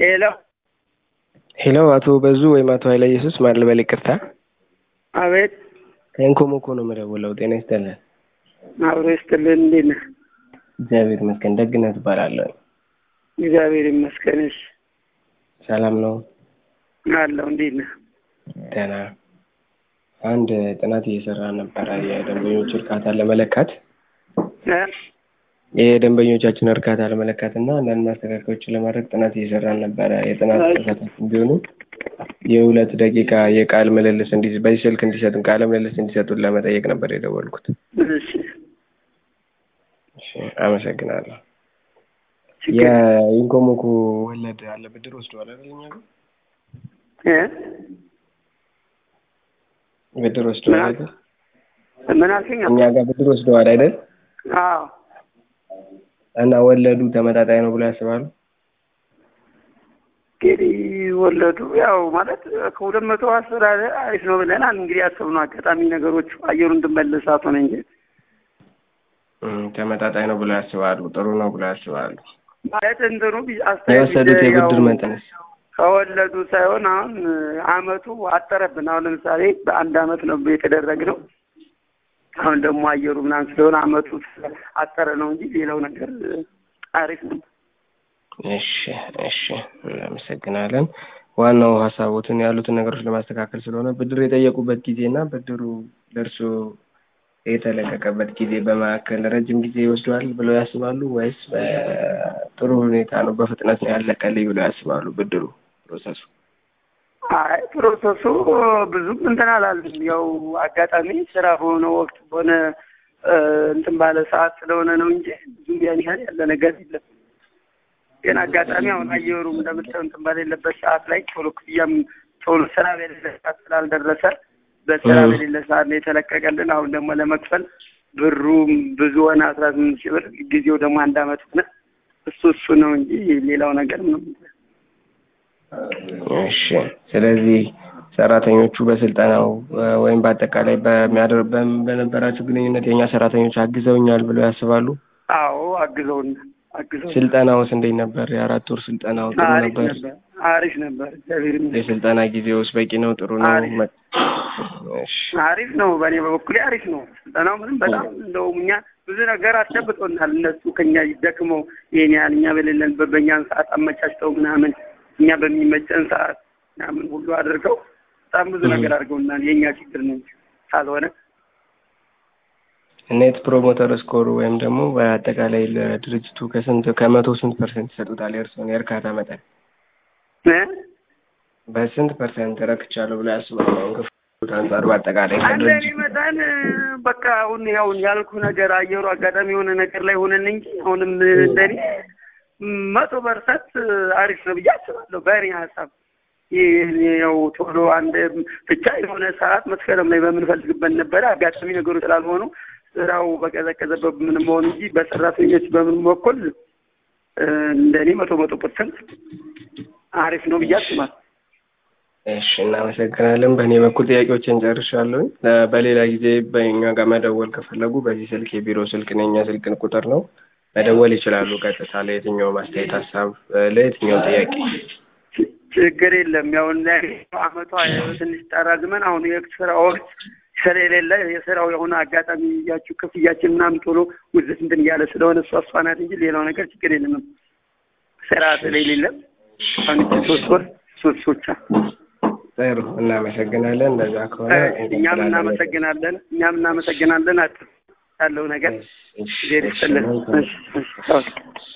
ሄሎ ሄሎ፣ አቶ በዙ ወይም አቶ ኃይለ ኢየሱስ ማን ልበል? ይቅርታ አቤት ከኢንኮሞኮ ነው የምደውለው። ጤና ይስጥልን። አብሮ ይስጥልን። እንዴት ነህ? እግዚአብሔር ይመስገን። ደግነት እባላለሁ። እግዚአብሔር ይመስገንሽ ሰላም ነው? አለሁ። እንዴት ነህ? ደህና። አንድ ጥናት እየሰራ ነበረ የደንበኞች እርካታ ለመለካት እ? የደንበኞቻችን እርካታ ለመለካት እና አንዳንድ ማስተካከያዎችን ለማድረግ ጥናት እየሰራን ነበረ። የጥናት ተሳታፊ እንዲሆኑ የሁለት ደቂቃ የቃል ምልልስ እንዲ በዚህ ስልክ እንዲሰጡን ቃለ ምልልስ እንዲሰጡን ለመጠየቅ ነበር የደወልኩት። እሺ እሺ፣ አመሰግናለሁ። ችግር የኢንኮሞኮ ወለድ አለ ብድር ወስደዋል አይደል? እኛ ጋር እ? ብድር ወስደዋል አይደል? ምን አልከኝ? እኛ ጋር ብድር ወስደዋል አይደል? አዎ እና ወለዱ ተመጣጣኝ ነው ብሎ ያስባሉ? እንግዲህ ወለዱ ያው ማለት ከሁለት መቶ አስር አለ አሪፍ ነው ብለናል። እንግዲህ ያሰብነው አጋጣሚ ነገሮች አየሩ እንድመለሳት ሆነ እንጂ እም፣ ተመጣጣኝ ነው ብሎ ያስባሉ? ጥሩ ነው ብሎ ያስባሉ? ማለት እንትኑ ቢ- አስተያየት የወሰዱት ያው የብድር መጠንስ? ከወለዱ ሳይሆን አሁን አመቱ አጠረብን። አሁን ለምሳሌ በአንድ አመት ነው የተደረግነው። አሁን ደግሞ አየሩ ምናምን ስለሆነ አመቱ አጠረ ነው እንጂ ሌላው ነገር አሪፍ ነው። እሺ እሺ፣ እናመሰግናለን። ዋናው ሀሳቦትን ያሉትን ነገሮች ለማስተካከል ስለሆነ ብድር የጠየቁበት ጊዜ እና ብድሩ ለእርሶ የተለቀቀበት ጊዜ በመካከል ረጅም ጊዜ ይወስደዋል ብለው ያስባሉ ወይስ በጥሩ ሁኔታ ነው በፍጥነት ነው ያለቀልኝ ብለው ያስባሉ? ብድሩ ፕሮሰሱ አይ ፕሮሰሱ ብዙም እንትን አላለም። ያው አጋጣሚ ስራ በሆነ ወቅት በሆነ እ፣ እንትን ባለ ሰዓት ስለሆነ ነው እንጂ ብዙም ያን ያህል ያለ ነገር የለም። ግን አጋጣሚ አሁን አየሩ እንደምታየው እንትን በሌለበት ሰዓት ላይ ቶሎ ክፍያም ቶሎ ስራ በሌለ ሰዓት ስላልደረሰ በስራ እ። በሌለ ሰዓት ነው የተለቀቀልን። አሁን ደግሞ ለመክፈል ብሩም ብዙ ሆነ አስራ ስምንት ሺህ ብር ጊዜው ደግሞ አንድ አመት ሆነ። እሱ እሱ ነው እንጂ ሌላው ነገር ምንም እሺ። ስለዚህ ሰራተኞቹ በስልጠናው እ፣ ወይም በአጠቃላይ በሚያደር በም- በነበራቸው ግንኙነት የእኛ ሰራተኞች አግዘውኛል ብለው ያስባሉ? አዎ አግዘውን አግዘውን ስልጠናውስ እንዴት ነበር? የአራት ወር ስልጠናው ጥሩ አሪፍ ነበር? ነበር አሪፍ ነበር። እግዚአብሔር ይመስገን የስልጠና ጊዜውስ በቂ ነው? ጥሩ ነው? አሪፍ። መ- እሺ አሪፍ ነው። በእኔ በበኩሌ አሪፍ ነው። ስልጠናው ምንም በጣም እንደውም እኛ ብዙ ነገር አስጨብጦናል። እነሱ ከኛ ደክመው ይሄን ያህል እኛ በሌለንበት በእኛን ሰዓት አመቻችተው ምናምን እኛ በሚመቸን ሰዓት ምናምን ሁሉ አድርገው በጣም ብዙ እህ። ነገር አድርገውናል። የእኛ ችግር ነው እንጂ ካልሆነ ኔት ፕሮሞተር ስኮር ወይም ደግሞ በአጠቃላይ ለድርጅቱ ከስንት ከመቶ ስንት ፐርሰንት ይሰጡታል? የእርስዎን የእርካታ መጠን እ? በስንት ፐርሰንት ረክቻለሁ ብሎ ያስባሉ? አሁን ከፍሉት አንጻር በአጠቃላይ አንደኔ ከድርጅቱ መጠን በቃ አሁን ያውን ያልኩ ነገር አየሩ አጋጣሚ የሆነ ነገር ላይ ሆነን እንጂ አሁንም እንደኔ መቶ ፐርሰንት አሪፍ ነው ብዬ አስባለሁ። በእኔ ሀሳብ ይህ ያው ቶሎ አንድ ብቻ የሆነ ሰዓት መስከረም ላይ በምንፈልግበት ነበረ አጋጣሚ ነገሮች ስላልሆኑ ስራው በቀዘቀዘበት ምን መሆኑ እንጂ በሰራተኞች በምን በኩል እ፣ እንደኔ መቶ መቶ ፐርሰንት አሪፍ ነው ብዬ አስባለሁ። እሺ እናመሰግናለን። በእኔ በኩል ጥያቄዎችን ጨርሻለሁ። በሌላ ጊዜ በእኛ ጋር መደወል ከፈለጉ በዚህ ስልክ የቢሮ ስልክ ነው፣ የእኛ ስልክ ቁጥር ነው፣ መደወል ይችላሉ። ቀጥታ ለየትኛው ማስተያየት፣ ሀሳብ፣ ለየትኛው ጥያቄ ች- ችግር የለም። ያው እንደኔ አመቷ ትንሽ ጠራዝመን አሁን የስራ ወቅት ስለሌለ የስራው የሆነ አጋጣሚ እያችሁ ክፍያችን ምናምን ቶሎ ውዝት እንትን እያለ ስለሆነ እሷ እሷ ናት እንጂ ሌላው ነገር ችግር የለም። ስራ ስለሌለ አሁን እቺ ሶስት ወር ሶስት ሶቻ ጥሩ እናመሰግናለን። እንደዛ ከሆነ እኛም እናመሰግናለን። እኛም እናመሰግናለን። አት ያለው ነገር እሺ፣ ዜር ይስጥልን። እሺ፣ እሺ፣ እሺ፣ ኦኬ።